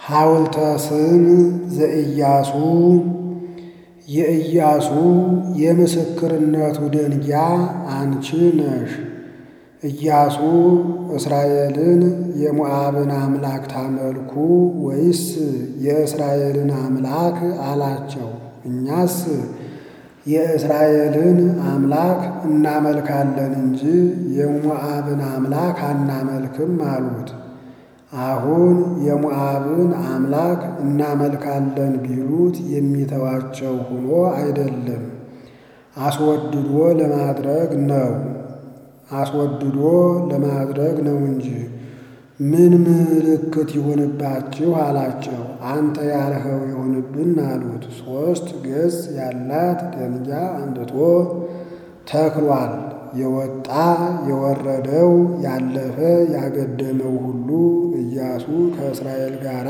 ሐውልተ ስም ዘኢያሱ የኢያሱ የምስክርነቱ ደንጊያ አንቺ ነሽ። ኢያሱ እስራኤልን የሞዓብን አምላክ ታመልኩ ወይስ የእስራኤልን አምላክ አላቸው። እኛስ የእስራኤልን አምላክ እናመልካለን እንጂ የሞዓብን አምላክ አናመልክም አሉት። አሁን የሞዓብን አምላክ እናመልካለን ቢሉት የሚተዋቸው ሆኖ አይደለም፣ አስወድዶ ለማድረግ ነው አስወድዶ ለማድረግ ነው እንጂ። ምን ምልክት ይሁንባችሁ አላቸው። አንተ ያልኸው ይሁንብን አሉት። ሦስት ገጽ ያላት ደንጊያ አምጥቶ ተክሏል። የወጣ የወረደው ያለፈ ያገደመው ሁሉ ኢያሱ ከእስራኤል ጋር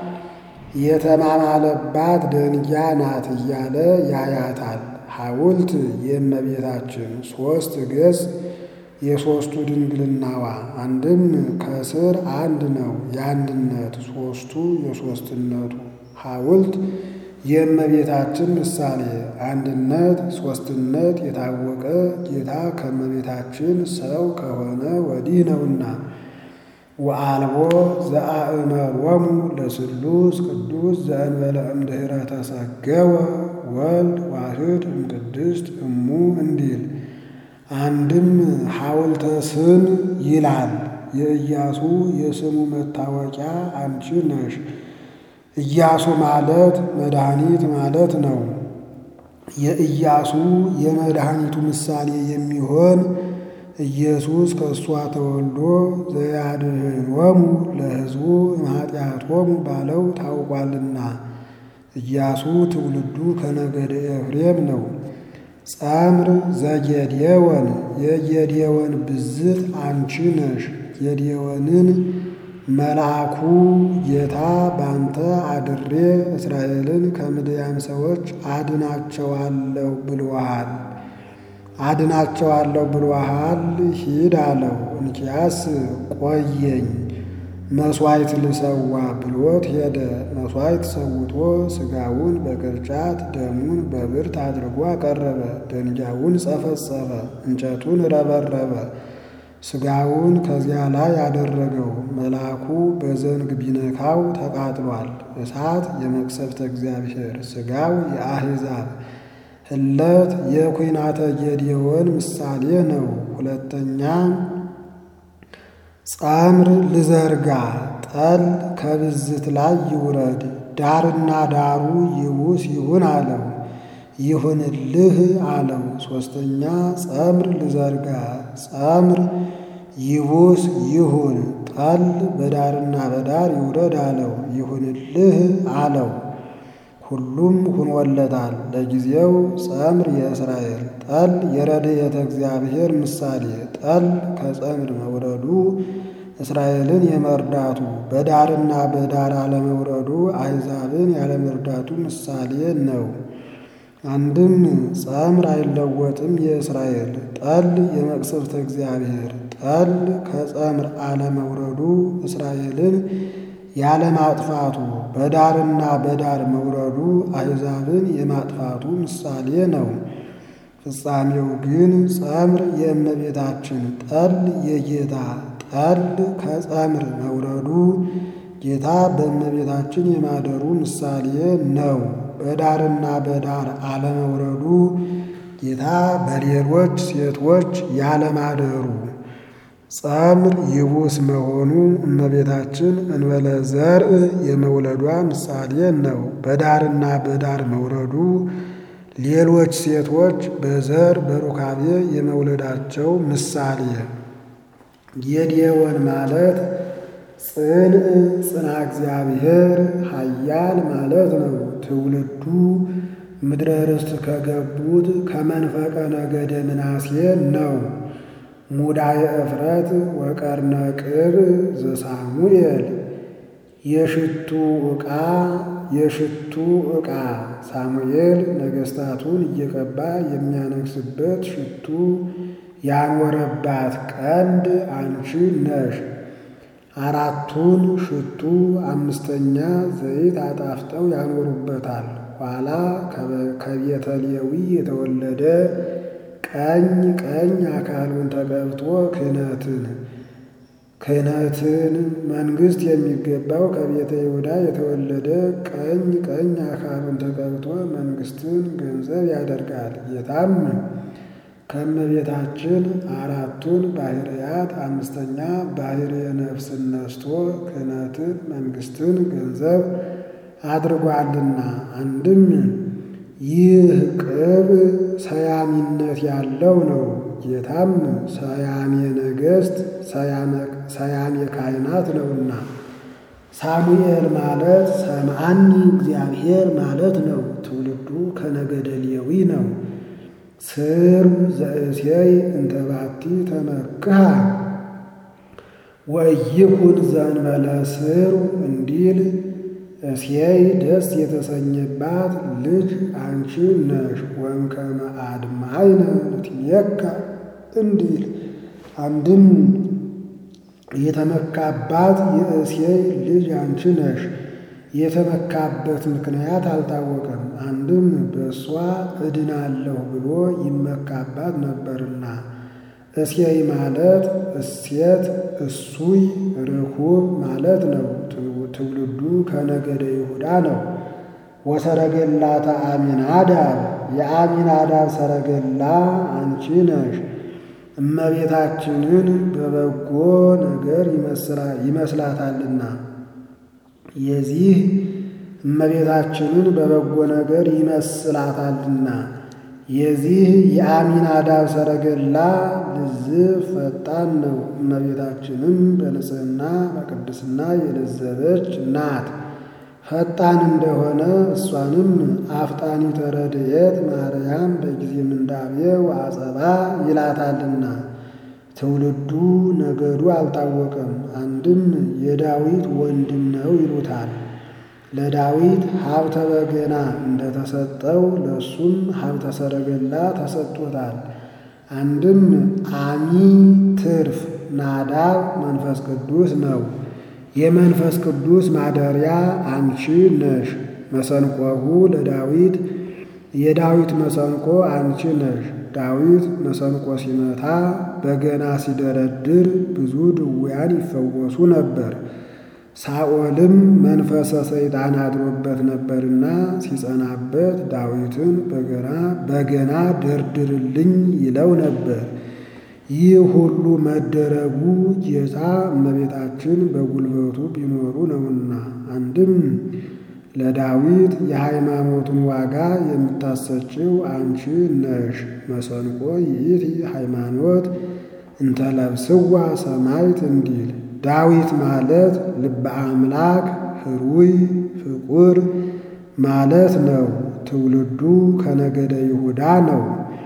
የተማማለባት ደንጊያ ናት እያለ ያያታል። ሐውልት የእመቤታችን ሦስት ገጽ የሦስቱ ድንግልናዋ አንድም ከስር አንድ ነው የአንድነት ሦስቱ የሦስትነቱ ሐውልት የእመቤታችን ምሳሌ አንድነት ሦስትነት የታወቀ ጌታ ከእመቤታችን ሰው ከሆነ ወዲህ ነውና ወአልቦ ዘአእመሮሙ ለስሉስ ቅዱስ ዘእንበለ እምድኅረ ተሰገወ ወልድ ዋህድ እምቅድስት እሙ እንዲል አንድም ሐውልተ ስም ይላል። የኢያሱ የስሙ መታወቂያ አንቺ ነሽ። ኢያሱ ማለት መድኃኒት ማለት ነው። የኢያሱ የመድኃኒቱ ምሳሌ የሚሆን ኢየሱስ ከእሷ ተወልዶ ዘያድኅኖሙ ለሕዝቡ እምኃጢአቶሙ ባለው ታውቋልና። ኢያሱ ትውልዱ ከነገደ ኤፍሬም ነው። ጸምር ዘጌዴዎን የጌዴዎን ብዝት አንቺ ነሽ። ጌዴዎንን መልአኩ ጌታ ባንተ አድሬ እስራኤልን ከምድያም ሰዎች አድናቸዋለሁ ብሎሃል አድናቸዋለሁ ብሎሃል ሂድ አለው። እንኪያስ ቆየኝ መሥዋዕት ልሰዋ ብሎት ሄደ። መሥዋዕት ሰውቶ ሥጋውን በቅርጫት ደሙን በብርት አድርጎ አቀረበ። ደንጊያውን ጸፈጸፈ፣ እንጨቱን ረበረበ፣ ሥጋውን ከዚያ ላይ አደረገው። መልአኩ በዘንግ ቢነካው ተቃጥሏል። እሳት የመቅሰፍተ እግዚአብሔር፣ ሥጋው የአሕዛብ ህለት የኩናተ ጌዴዎን ምሳሌ ነው። ሁለተኛ ጸምር ልዘርጋ ጠል ከብዝት ላይ ይውረድ ዳርና ዳሩ ይቡስ ይሁን አለው። ይሁንልህ አለው። ሦስተኛ ጸምር ልዘርጋ ጸምር ይቡስ ይሁን ጠል በዳርና በዳር ይውረድ አለው። ይሁንልህ አለው። ሁሉም ሁኖለታል። ለጊዜው ጸምር የእስራኤል ጠል የረድኤተ እግዚአብሔር ምሳሌ ጠል ከጸምር መውረዱ እስራኤልን የመርዳቱ በዳርና በዳር አለመውረዱ አሕዛብን ያለመርዳቱ ምሳሌ ነው። አንድም ጸምር አይለወጥም የእስራኤል ጠል የመቅሰፍተ እግዚአብሔር ጠል ከጸምር አለመውረዱ እስራኤልን ያለማጥፋቱ በዳርና በዳር መውረዱ አሕዛብን የማጥፋቱ ምሳሌ ነው። ፍጻሜው ግን ጸምር የእመቤታችን ጠል የጌታ ጠል ከጸምር መውረዱ ጌታ በእመቤታችን የማደሩ ምሳሌ ነው። በዳርና በዳር አለመውረዱ ጌታ በሌሎች ሴቶች ያለማደሩ ጸምር ይቡስ መሆኑ እመቤታችን እንበለ ዘርእ የመውለዷ ምሳሌ ነው። በዳርና በዳር መውረዱ ሌሎች ሴቶች በዘር በሩካቤ የመውለዳቸው ምሳሌ። ጌዴዎን ማለት ጽንዕ ጽና እግዚአብሔር ኃያል ማለት ነው። ትውልዱ ምድረ ርስት ከገቡት ከመንፈቀ ነገደ ምናሴ ነው። ሙዳየ እፍረት ወቀርነ ቅብ ዘሳሙኤል የሽቱ ዕቃ የሽቱ ዕቃ ሳሙኤል ነገሥታቱን እየቀባ የሚያነግስበት ሽቱ ያኖረባት ቀንድ አንቺ ነሽ። አራቱን ሽቱ አምስተኛ ዘይት አጣፍጠው ያኖሩበታል። ኋላ ከቤተ ሌዊ የተወለደ ቀኝ ቀኝ አካሉን ተቀብቶ ክህነትን ክህነትን መንግሥት የሚገባው ከቤተ ይሁዳ የተወለደ ቀኝ ቀኝ አካሉን ተቀብቶ መንግሥትን ገንዘብ ያደርጋል። ጌታም ከእመቤታችን አራቱን ባህርያት አምስተኛ ባህርየ ነፍስን ነስቶ ክህነትን መንግሥትን ገንዘብ አድርጓልና አንድም ይህ ቅብ ሰያሚነት ያለው ነው። ጌታም ሰያሜ ነገሥት ሰያሜ ካህናት ነውና ሳሙኤል ማለት ሰምዓኒ እግዚአብሔር ማለት ነው። ትውልዱ ከነገደ ሌዊ ነው። ስር ዘእሴይ እንተ ባቲ ተመክሃ ወይኩን ዘእንበለ ስር እንዲል እሴይ ደስ የተሰኘባት ልጅ አንቺ ነሽ። ወእምከመ አድማይነ ንትሜካ እንዲል አንድም የተመካባት የእሴይ ልጅ አንቺ ነሽ። የተመካበት ምክንያት አልታወቀም። አንድም በእሷ እድናለሁ ብሎ ይመካባት ነበርና። እሴይ ማለት እሴት እሱይ ርኩብ ማለት ነው። ትውልዱ ከነገደ ይሁዳ ነው። ወሰረገላተ አሚናዳብ የአሚናዳብ ሰረገላ አንቺ ነሽ። እመቤታችንን በበጎ ነገር ይመስላታልና የዚህ እመቤታችንን በበጎ ነገር ይመስላታልና የዚህ የአሚናዳብ ሰረገላ ልዝብ ፈጣን ነው። እመቤታችንም በንጽሕና በቅድስና የለዘበች ናት። ፈጣን እንደሆነ እሷንም አፍጣኒተ ረድኤት ማርያም በጊዜ ምንዳቤ ወአጸባ ይላታልና ትውልዱ ነገዱ አልታወቀም። አንድም የዳዊት ወንድም ነው ይሉታል። ለዳዊት ሀብተ በገና እንደተሰጠው ለእሱም ሀብተ ሰረገላ ተሰጥቶታል። አንድም አሚ ትርፍ ናዳብ መንፈስ ቅዱስ ነው። የመንፈስ ቅዱስ ማደሪያ አንቺ ነሽ። መሰንቆሁ ለዳዊት የዳዊት መሰንቆ አንቺ ነሽ። ዳዊት መሰንቆ ሲመታ በገና ሲደረድር ብዙ ድውያን ይፈወሱ ነበር። ሳኦልም መንፈሰ ሰይጣን አድሮበት ነበርና ሲጸናበት ዳዊትን በገና በገና ደርድርልኝ ይለው ነበር። ይህ ሁሉ መደረጉ ጌታ እመቤታችን በጉልበቱ ቢኖሩ ነውና። አንድም ለዳዊት የሃይማኖቱን ዋጋ የምታሰጭው አንቺ ነሽ። መሰንቆ ይእቲ ሃይማኖት እንተለብስዋ ሰማይት እንዲል ዳዊት ማለት ልበ አምላክ ህሩይ ፍቁር ማለት ነው። ትውልዱ ከነገደ ይሁዳ ነው።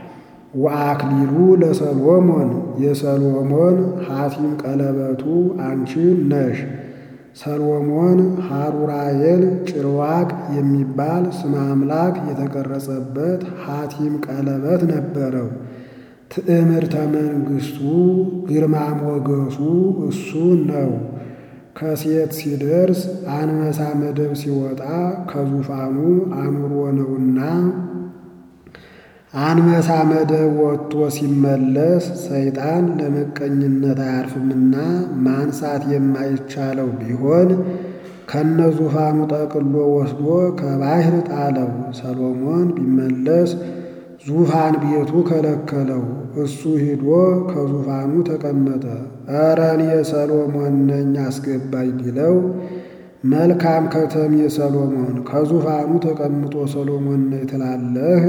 ወአክሊሉ ለሰሎሞን የሰሎሞን ሐቲም ቀለበቱ አንቺ ነሽ። ሰሎሞን ሐሩራኤል ጭርዋቅ የሚባል ስመ አምላክ የተቀረጸበት ሐቲም ቀለበት ነበረው። ትዕምርተ መንግሥቱ ግርማ ሞገሱ እሱ ነው። ከሴት ሲደርስ አንበሳ መደብ ሲወጣ ከዙፋኑ አኑሮ ነውና አንበሳ መደብ ወጥቶ ሲመለስ ሰይጣን ለመቀኝነት አያርፍምና ማንሳት የማይቻለው ቢሆን ከነዙፋኑ ጠቅሎ ወስዶ ከባሕር ጣለው። ሰሎሞን ቢመለስ ዙፋን ቤቱ ከለከለው። እሱ ሂዶ ከዙፋኑ ተቀመጠ። ኧረ እኔ ሰሎሞን ነኝ አስገባኝ ቢለው መልካም ከተሜ ሰሎሞን ከዙፋኑ ተቀምጦ ሰሎሞን ነኝ ትላለህ?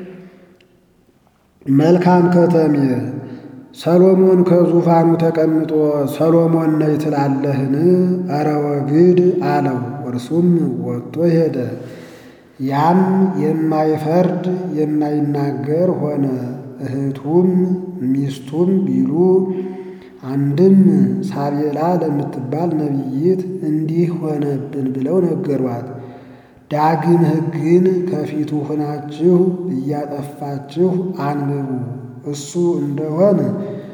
መልካም ከተሜ ሰሎሞን ከዙፋኑ ተቀምጦ ሰሎሞን ነኝ ትላለህን? ኧረ ወግድ አለው። እርሱም ወጥቶ ሄደ። ያም የማይፈርድ የማይናገር ሆነ። እህቱም ሚስቱም ቢሉ አንድም ሳቤላ ለምትባል ነቢይት እንዲህ ሆነብን ብለው ነገሯት። ዳግም ሕግን ከፊቱ ሆናችሁ እያጠፋችሁ አንብቡ። እሱ እንደሆን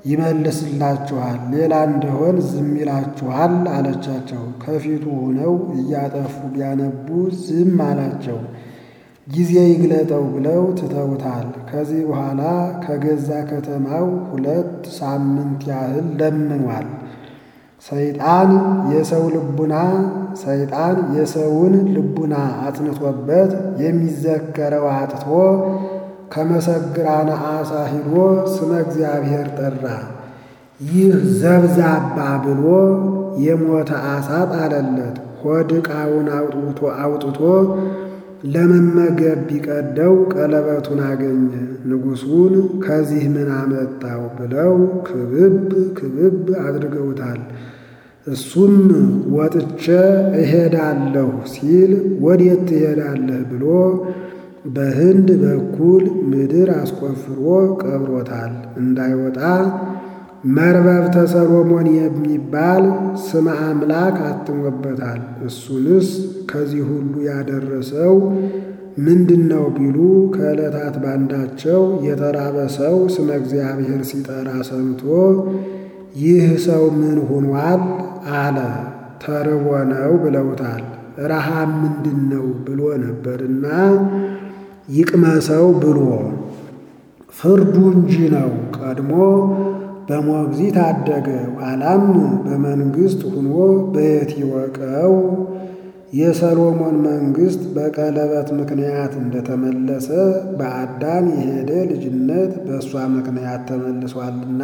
ይመልስላችኋል፣ ሌላ እንደሆን ዝም ይላችኋል አለቻቸው። ከፊቱ ሆነው እያጠፉ ቢያነቡ ዝም አላቸው። ጊዜ ይግለጠው ብለው ትተውታል። ከዚህ በኋላ ከገዛ ከተማው ሁለት ሳምንት ያህል ለምኗል። ሰይጣን የሰው ልቡና ሰይጣን የሰውን ልቡና አጽንቶበት የሚዘከረው አጥቶ ከመሰግራነ አሳ ሂዶ ስመ እግዚአብሔር ጠራ። ይህ ዘብዛባ ብሎ የሞተ አሳ ጣለለት። ሆድ ዕቃውን አውጥቶ አውጥቶ ለመመገብ ቢቀደው ቀለበቱን አገኘ። ንጉሡን ከዚህ ምን አመጣው ብለው ክብብ ክብብ አድርገውታል። እሱም ወጥቼ እሄዳለሁ ሲል ወዴት ትሄዳለህ ብሎ በህንድ በኩል ምድር አስቆፍሮ ቀብሮታል። እንዳይወጣ መርበብተ ሰሎሞን የሚባል ስመ አምላክ አትሞበታል። እሱንስ ከዚህ ሁሉ ያደረሰው ምንድን ነው ቢሉ ከዕለታት ባንዳቸው የተራበ ሰው ስመ እግዚአብሔር ሲጠራ ሰምቶ ይህ ሰው ምን ሆኗል አለ። ተርቦ ነው ብለውታል። ረሃብ ምንድን ነው ብሎ ነበርና ይቅመሰው ብሎ ፍርዱ እንጂ ነው። ቀድሞ በሞግዚት አደገ፣ ኋላም በመንግሥት ሁኖ በየት ይወቀው። የሰሎሞን መንግሥት በቀለበት ምክንያት እንደተመለሰ በአዳም የሄደ ልጅነት በእሷ ምክንያት ተመልሷልና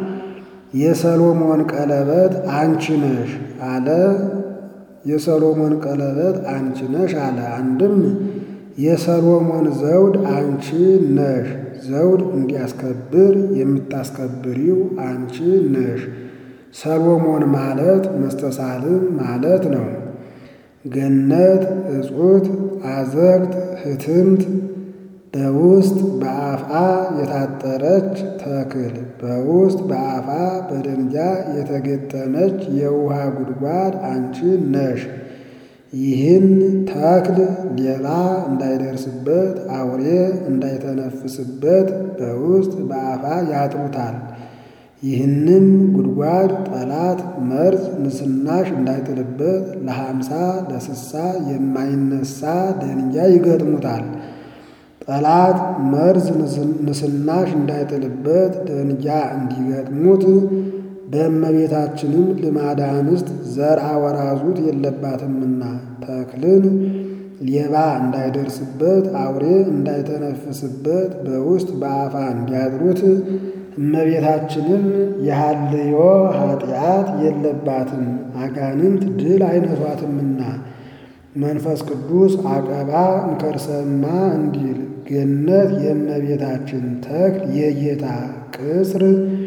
የሰሎሞን ቀለበት አንቺ ነሽ አለ። የሰሎሞን ቀለበት አንቺ ነሽ አለ። አንድም የሰሎሞን ዘውድ አንቺ ነሽ፣ ዘውድ እንዲያስከብር የምታስከብሪው አንቺ ነሽ። ሰሎሞን ማለት መስተሳልም ማለት ነው። ገነት እጹት አዘግት ህትምት በውስጥ በአፍአ የታጠረች ተክል በውስጥ በአፋ በደንጃ የተገጠመች የውሃ ጉድጓድ አንቺ ነሽ። ይህን ተክል ሌባ እንዳይደርስበት አውሬ እንዳይተነፍስበት በውስጥ በአፋ ያጥሩታል። ይህንም ጉድጓድ ጠላት መርዝ ንስናሽ እንዳይጥልበት ለሀምሳ ለስሳ የማይነሳ ደንጃ ይገጥሙታል። ጠላት መርዝ ንስናሽ እንዳይጥልበት ደንጃ እንዲገጥሙት በእመቤታችንም ልማደ አንስት ዘርአ ወራዙት የለባትምና ተክልን ሌባ እንዳይደርስበት አውሬ እንዳይተነፍስበት በውስጥ በአፋ እንዲያጥሩት እመቤታችንም የሐልዮ ኃጢአት የለባትም አጋንንት ድል አይነሷትምና መንፈስ ቅዱስ አቀባ እንከርሰማ እንዲል ገነት የእመቤታችን ተክል የጌታ ቅጽር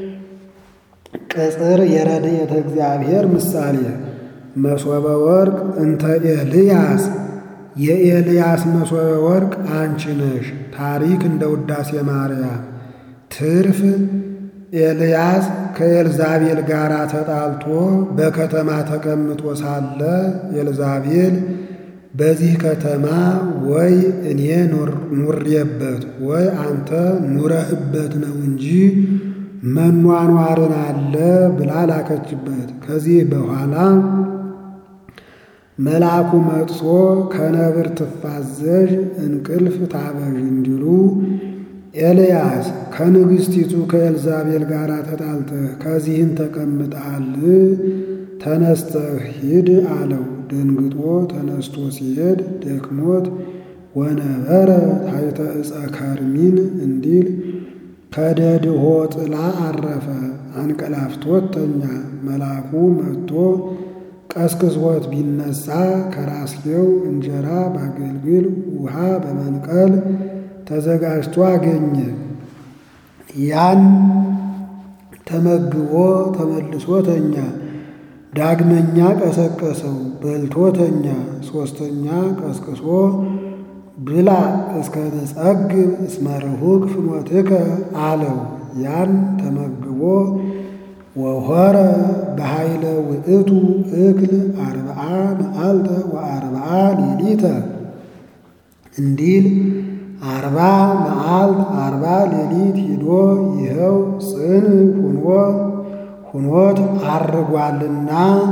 ቅጽር የረድኤተ እግዚአብሔር ምሳሌ መሶበ ወርቅ እንተ ኤልያስ የኤልያስ መሶበ ወርቅ አንቺ ነሽ። ታሪክ እንደ ውዳሴ ማርያም ትርፍ ኤልያስ ከኤልዛቤል ጋር ተጣልቶ በከተማ ተቀምጦ ሳለ ኤልዛቤል በዚህ ከተማ ወይ እኔ ኑሬበት ወይ አንተ ኑረህበት ነው እንጂ መኗኗርን አለ ብላ ላከችበት። ከዚህ በኋላ መልአኩ መጥቶ ከነብር ትፋዘዥ እንቅልፍ ታበዥ እንዲሉ ኤልያስ ከንግሥቲቱ ከኤልዛቤል ጋር ተጣልተህ ከዚህን ተቀምጠሃል፣ ተነስተህ ሂድ አለው። ደንግጦ ተነስቶ ሲሄድ ደክሞት ወነበረ ታሕተ ዕፀ ከርሚን እንዲል ከደድሆ ጥላ አረፈ። አንቀላፍቶት ተኛ። መልአኩ መጥቶ ቀስቅሶት ቢነሳ ከራስጌው እንጀራ በአገልግል ውሃ በመንቀል ተዘጋጅቶ አገኘ። ያን ተመግቦ ተመልሶ ተኛ። ዳግመኛ ቀሰቀሰው፣ በልቶ ተኛ። ሦስተኛ ቀስቅሶ ብላ እስከ ተጸግብ እስመ ርሁቅ ፍኖትከ አለው። ያን ተመግቦ ወሆረ በኃይለ ውእቱ እክል አርብዓ መዓልተ ወአርብዓ ሌሊተ እንዲል አርባ መዓልት አርባ ሌሊት ሂዶ ይኸው ጽን ሁኖ ሁኖት አርጓልና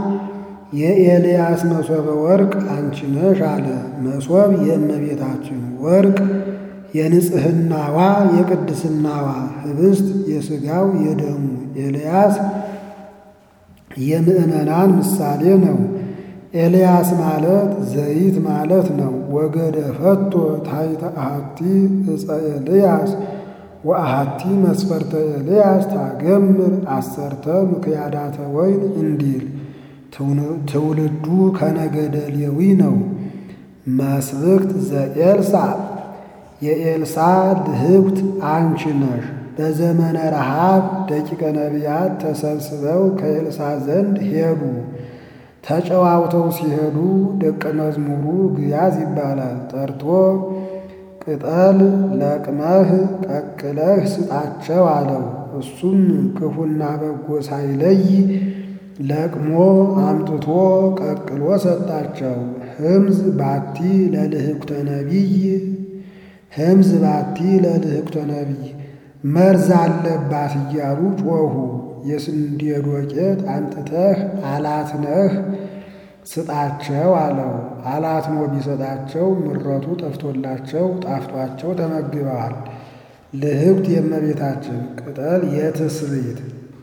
የኤልያስ መሶበ ወርቅ አንቺ ነሽ አለ። መሶብ የእመቤታችን ወርቅ የንጽህናዋ የቅድስናዋ ህብስት የሥጋው የደሙ ኤልያስ የምዕመናን ምሳሌ ነው። ኤልያስ ማለት ዘይት ማለት ነው። ወገደ ፈቶ ታይተ አሐቲ ዕፀ ኤልያስ ወአሐቲ መስፈርተ ኤልያስ ታገምር አሰርተ ምክያዳተ ወይን እንዲል ትውልዱ ከነገደ ሌዊ ነው። መስብክት ዘኤልሳ የኤልሳ ልህብት አንቺ ነሽ። በዘመነ ረሃብ ደቂቀ ነቢያት ተሰብስበው ከኤልሳ ዘንድ ሄዱ። ተጨዋውተው ሲሄዱ ደቀ መዝሙሩ ግያዝ ይባላል ጠርቶ ቅጠል ለቅመህ ቀቅለህ ስጣቸው አለው። እሱም ክፉና በጎ ሳይለይ ለቅሞ አምጥቶ ቀቅሎ ሰጣቸው። ህምዝ ባቲ ለልህኩተ ነቢይ ህምዝ ባቲ ለልህኩተ ነቢይ መርዝ አለባት እያሉ ጮኹ። የስንዴ ዶቄት አምጥተህ አላትነህ ስጣቸው አለው። አላትሞ ቢሰጣቸው ምረቱ ጠፍቶላቸው ጣፍጧቸው ተመግበዋል። ልህብት የእመቤታችን ቅጠል የትስብእት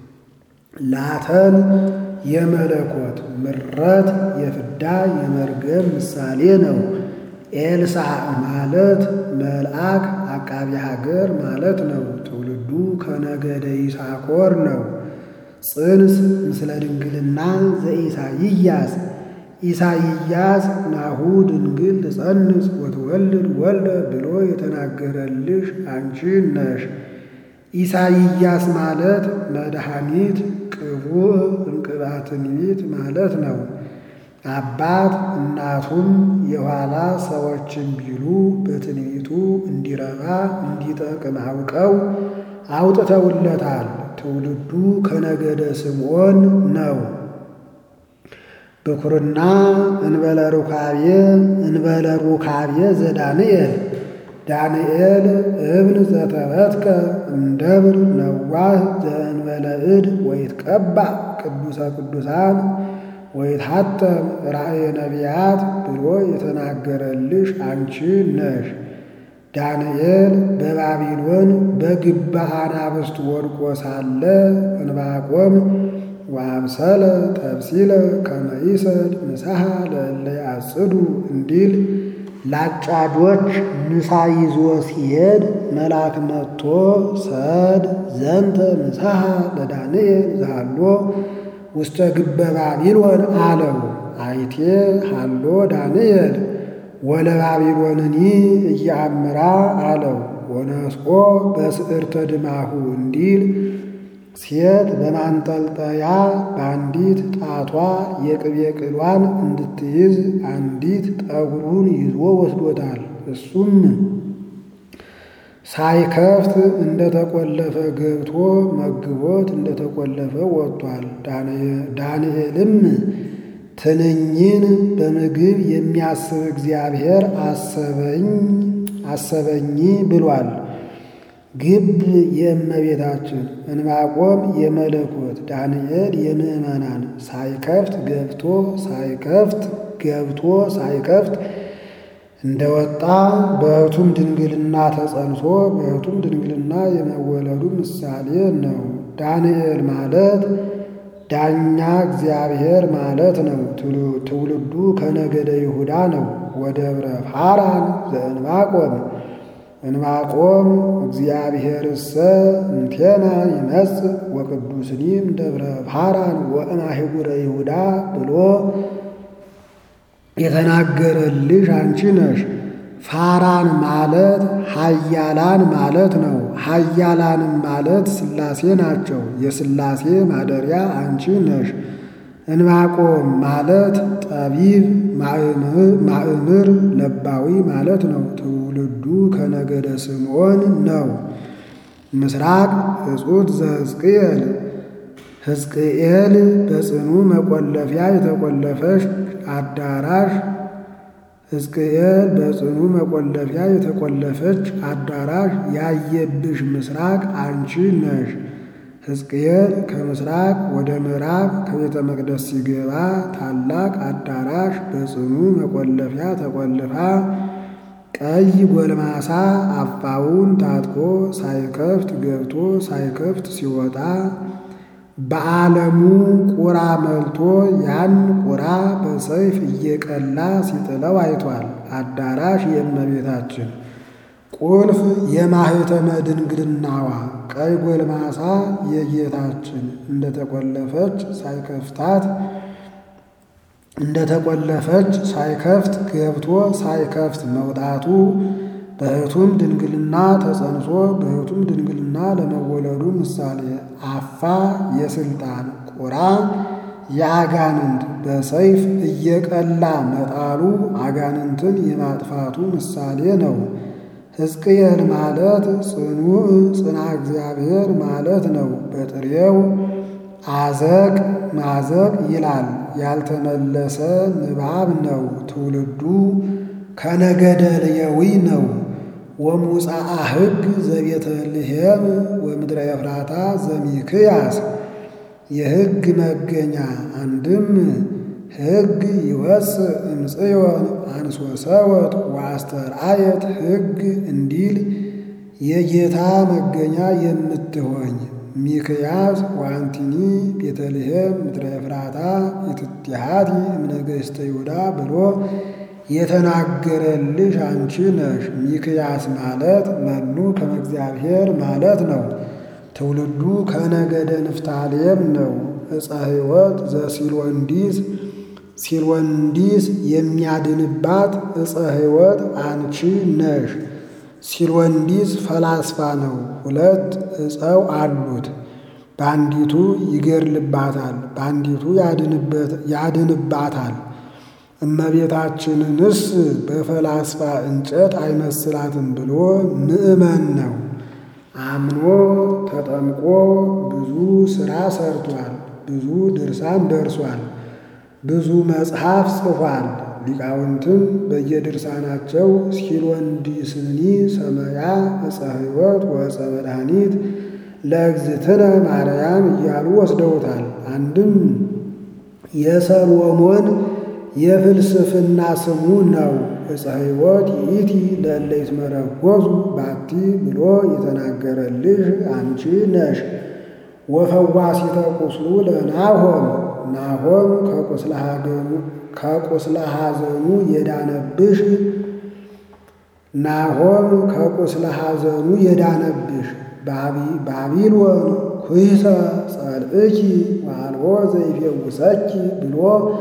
ላተን የመለኮት ምረት የፍዳ የመርገም ምሳሌ ነው። ኤልሳዕ ማለት መልአክ አቃቢ ሀገር ማለት ነው። ትውልዱ ከነገደ ይሳኮር ነው። ጽንስ ምስለ ድንግልና ዘኢሳይያስ ኢሳይያስ ናሁ ድንግል ትጸንስ ወትወልድ ወልደ ብሎ የተናገረልሽ አንቺ ነሽ። ኢሳይያስ ማለት መድኃኒት ቅቡዕ እንቅባ ትንቢት ማለት ነው። አባት እናቱም የኋላ ሰዎችን ቢሉ በትንቢቱ እንዲረባ እንዲጠቅም አውቀው አውጥተውለታል። ትውልዱ ከነገደ ስምዖን ነው። ብኩርና እንበለ ሩካቤ እንበለ ሩካቤ ዘዳንኤል ዳንኤል እብን ዘተበትከ እምደብር ነዋህ ዘእንበለ እድ ወይትቀባ ቅዱሰ ቅዱሳን ወይትሐተም ራእየ ነቢያት ብሎ የተናገረልሽ አንቺ ነሽ። ዳንኤል በባቢሎን በግባ አናብስት ወድቆ ሳለ እንባቆም ወአብሰለ ተብሲለ ከመ ይሰድ ምሳሐ ለእለ ያጽዱ እንዲል ላጫጆች ምሳ ይዞ ሲሄድ መልአክ መጥቶ ሰድ ዘንተ ምሳሐ ለዳንኤል ዘሃሎ ውስተ ግበ ባቢሎን አለው። አይቴ ሃሎ ዳንኤል ወለ ባቢሎንኒ እያምራ አለው። ወነስቆ በስዕርተ ድማሁ እንዲል ሴት በማንጠልጠያ በአንዲት ጣቷ የቅቤ ቅሏን እንድትይዝ አንዲት ጠጉሩን ይዞ ወስዶታል። እሱም ሳይከፍት እንደተቆለፈ ገብቶ መግቦት እንደተቆለፈ ወጥቷል። ዳንኤልም ትንኝን በምግብ የሚያስብ እግዚአብሔር አሰበኝ አሰበኝ ብሏል። ግብ የእመቤታችን እንባቆም የመለኮት ዳንኤል የምዕመናን ሳይከፍት ገብቶ ሳይከፍት ገብቶ ሳይከፍት እንደወጣ በሕቱም ድንግልና ተጸንሶ በሕቱም ድንግልና የመወለዱ ምሳሌ ነው። ዳንኤል ማለት ዳኛ እግዚአብሔር ማለት ነው። ትውልዱ ከነገደ ይሁዳ ነው። ወደብረ ፋራን ዘእንባቆም እንባቆም እግዚአብሔርሰ እንቴና ይመጽእ ወቅዱስኒም ደብረ ፋራን ወእማሂጉረ ይሁዳ ብሎ የተናገረልሽ አንቺ ነሽ። ፋራን ማለት ሀያላን ማለት ነው። ሀያላንም ማለት ሥላሴ ናቸው። የሥላሴ ማደሪያ አንቺ ነሽ። እንባቆም ማለት ጠቢብ ማእምር ለባዊ ማለት ነው። ትውልዱ ከነገደ ስምዖን ነው። ምስራቅ እጹት ዘሕዝቅኤል ሕዝቅኤል በጽኑ መቆለፊያ የተቆለፈች አዳራሽ ሕዝቅኤል በጽኑ መቆለፊያ የተቆለፈች አዳራሽ ያየብሽ ምስራቅ አንቺ ነሽ። ሕዝቅኤል ከምስራቅ ወደ ምዕራብ ከቤተ መቅደስ ሲገባ ታላቅ አዳራሽ በጽኑ መቆለፊያ ተቆልፋ ቀይ ጎልማሳ አፋውን ታጥቆ ሳይከፍት ገብቶ ሳይከፍት ሲወጣ በዓለሙ ቁራ መልቶ ያን ቁራ በሰይፍ እየቀላ ሲጥለው አይቷል። አዳራሽ የእመቤታችን ቁልፍ የማኅተመ ድንግልናዋ ቀይ ጎልማሳ የጌታችን እንደተቆለፈች ሳይከፍታት እንደተቆለፈች ሳይከፍት ገብቶ ሳይከፍት መውጣቱ በሕቱም ድንግልና ተጸንሶ በሕቱም ድንግልና ለመወለዱ ምሳሌ አፋ የስልጣን ቁራ የአጋንንት በሰይፍ እየቀላ መጣሉ አጋንንትን የማጥፋቱ ምሳሌ ነው። ሕዝቅኤል ማለት ጽኑዕ ጽና እግዚአብሔር ማለት ነው። በጥሬው አዘቅ ማዘቅ ይላል። ያልተመለሰ ንባብ ነው። ትውልዱ ከነገደ ልየዊ ነው። ወሙፃአ ሕግ ዘቤተልሔም ወምድረ ኤፍራታ ዘሚክያስ የሕግ መገኛ አንድም ሕግ ይወፅእ እምጽዮን አንሶሰወት ወአስተርአየት ሕግ እንዲል የጌታ መገኛ የምትሆኝ ሚክያስ ዋንቲኒ ቤተልሔም ምድረ ኤፍራታ የትቲሃቲ እምነገሥተ ይሁዳ ብሎ የተናገረልሽ አንቺ ነሽ። ሚክያስ ማለት መኑ ከመ እግዚአብሔር ማለት ነው። ትውልዱ ከነገደ ንፍታሌም ነው። ዕፀ ሕይወት ዘሲልወንዲስ ሲልወንዲስ የሚያድንባት ዕፀ ሕይወት አንቺ ነሽ። ሲልወንዲስ ፈላስፋ ነው። ሁለት ዕፀው አሉት። በአንዲቱ ይገድልባታል፣ በአንዲቱ ያድንባታል። እመቤታችንንስ በፈላስፋ እንጨት አይመስላትም ብሎ ምእመን ነው። አምኖ ተጠምቆ ብዙ ሥራ ሰርቷል። ብዙ ድርሳን ደርሷል። ብዙ መጽሐፍ ጽፏል። ሊቃውንትም በየድርሳናቸው ሲልወንዲስኒ ሰመያ ዕፀ ሕይወት ወዕፀ መድኃኒት ለእግዝእትነ ማርያም እያሉ ወስደውታል። አንድም የሰሎሞን የፍልስፍና ስሙ ነው። ዕፀ ሕይወት ይእቲ ለእለ ይትመረኮዙ ባቲ ብሎ የተናገረልሽ አንቺ ነሽ። ወፈዋሲተ ቁስሉ ለናሆም ናሆም ከቁስለ ሐዘኑ የዳነብሽ ናሆም ከቁስለ ሐዘኑ የዳነብሽ ባቢሎን ኩይሰ ጸልእኪ ዋልቦ ዘይፌውሰኪ ብሎ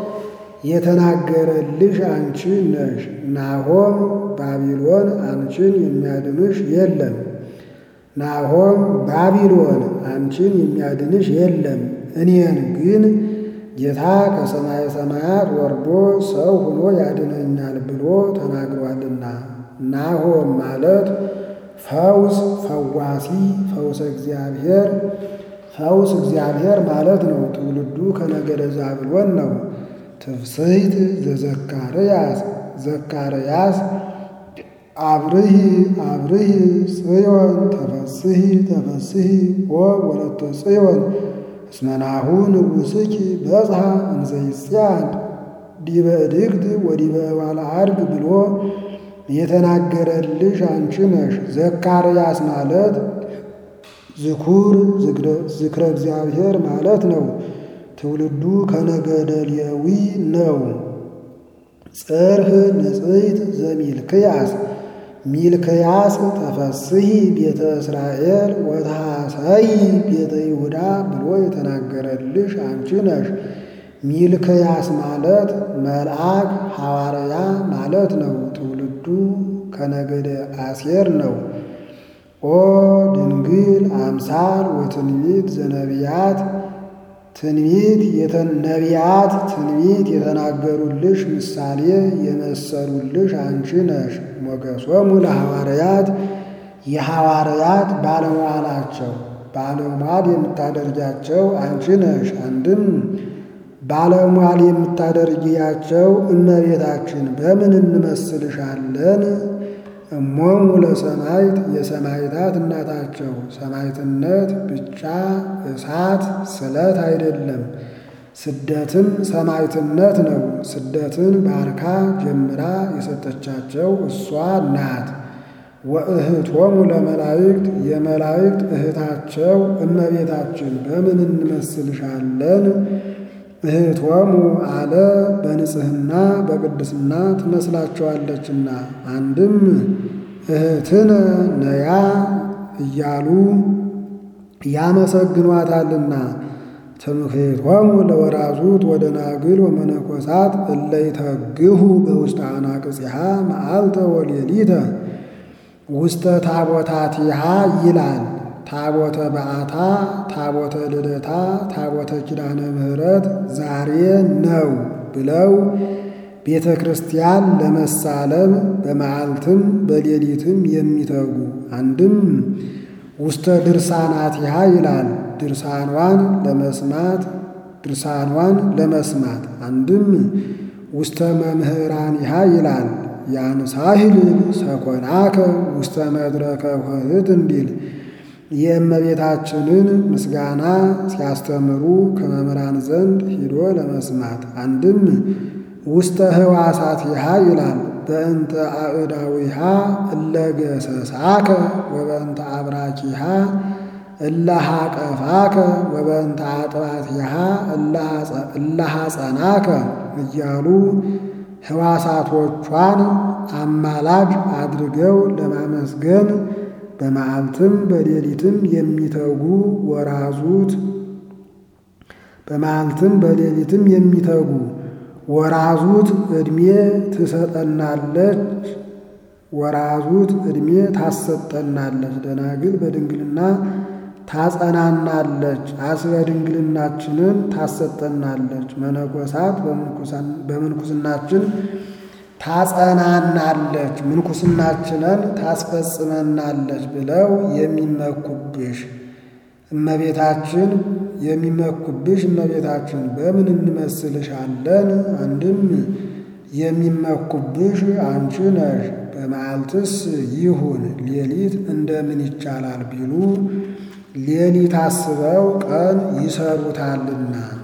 የተናገረልሽ አንቺ ነሽ። ናሆም ባቢሎን አንቺን የሚያድንሽ የለም። ናሆም ባቢሎን አንቺን የሚያድንሽ የለም፣ እኔን ግን ጌታ ከሰማየ ሰማያት ወርዶ ሰው ሆኖ ያድነኛል ብሎ ተናግሯልና። ናሆም ማለት ፈውስ ፈዋሲ ፈውሰ እግዚአብሔር ፈውስ እግዚአብሔር ማለት ነው። ትውልዱ ከነገደ ዛብሎን ነው። ትፍስሕት ዘዘካርያስ ዘካርያስ አብርሂ አብርሂ ጽዮን ተፈስሒ ተፈስሒ ኦ ወለተ ጽዮን እስመናሁ ንጉሥኪ በጽሐ እንዘ ይጽአን ዲበ እድግት ወዲበ እባለ አድግ ብሎ የተናገረልሽ አንቺ ነሽ። ዘካርያስ ማለት ዝኩር ዝክረ እግዚአብሔር ማለት ነው። ትውልዱ ከነገደ ሌዊ ነው። ጽርህ ንጽሕት ዘሚልክያስ ሚልክያስ ተፈስሒ ቤተ እስራኤል ወታሰይ ቤተ ይሁዳ ብሎ የተናገረልሽ አንቺ ነሽ። ሚልክያስ ማለት መልአክ ሐዋርያ ማለት ነው። ትውልዱ ከነገደ አሴር ነው። ኦ ድንግል አምሳል ወትንቢት ዘነቢያት ትንቢት ነቢያት ትንቢት የተናገሩልሽ ምሳሌ የመሰሉልሽ አንቺ ነሽ። ሞገሶሙ ለሐዋርያት የሐዋርያት ባለሟላቸው ባለሟል የምታደርጃቸው አንቺ ነሽ። አንድም ባለሟል የምታደርጊያቸው እመቤታችን በምን እንመስልሻለን? እሞሙ ለሰማዕት የሰማዕታት እናታቸው ሰማዕትነት ብቻ እሳት ስለት አይደለም፣ ስደትም ሰማዕትነት ነው። ስደትን ባርካ ጀምራ የሰጠቻቸው እሷ ናት። ወእህቶሙ ለመላእክት የመላእክት እህታቸው እመቤታችን በምን እንመስልሻለን? እህቶሙ አለ በንጽሕና በቅድስና ትመስላቸዋለችና። አንድም እህትነ ነያ እያሉ ያመሰግኗታልና። ትምክህቶሙ ለወራዙት ወደናግል ወመነኮሳት እለ ይተግሁ በውስተ አናቅጽሃ መዓልተ ወሌሊተ ውስተ ታቦታቲሃ ይላል። ታቦተ በዓታ፣ ታቦተ ልደታ፣ ታቦተ ኪዳነ ምሕረት ዛሬ ነው ብለው ቤተ ክርስቲያን ለመሳለም በመዓልትም በሌሊትም የሚተጉ አንድም ውስተ ድርሳናቲሃ ይላል። ድርሳኗን ለመስማት ድርሳኗን ለመስማት አንድም ውስተ መምህራኒሃ ይላል። ያንሳሂል ሰኮናከ ውስተ መድረከ ኆኅት እንዲል የእመቤታችንን ምስጋና ሲያስተምሩ ከመምህራን ዘንድ ሂዶ ለመስማት አንድም ውስተ ህዋሳቲሃ ይላል። በእንተ አእዳዊሃ እለገሰሳከ ወበእንተ አብራኪሃ እለሃቀፋከ ወበእንተ አጥባቲሃ እለሃጸናከ እያሉ ህዋሳቶቿን አማላጅ አድርገው ለማመስገን በመዓልትም በሌሊትም የሚተጉ ወራዙት በመዓልትም በሌሊትም የሚተጉ ወራዙት ዕድሜ ትሰጠናለች፣ ወራዙት ዕድሜ ታሰጠናለች። ደናግል በድንግልና ታጸናናለች፣ አስበ ድንግልናችንን ታሰጠናለች። መነኮሳት በምንኩስናችን ታጸናናለች፣ ምንኩስናችንን ታስፈጽመናለች ብለው የሚመኩብሽ እመቤታችን የሚመኩብሽ እመቤታችን በምን እንመስልሻለን? አንድም የሚመኩብሽ አንቺ ነሽ። በመዓልትስ ይሁን ሌሊት እንደምን ይቻላል ቢሉ ሌሊት አስበው ቀን ይሰሩታልና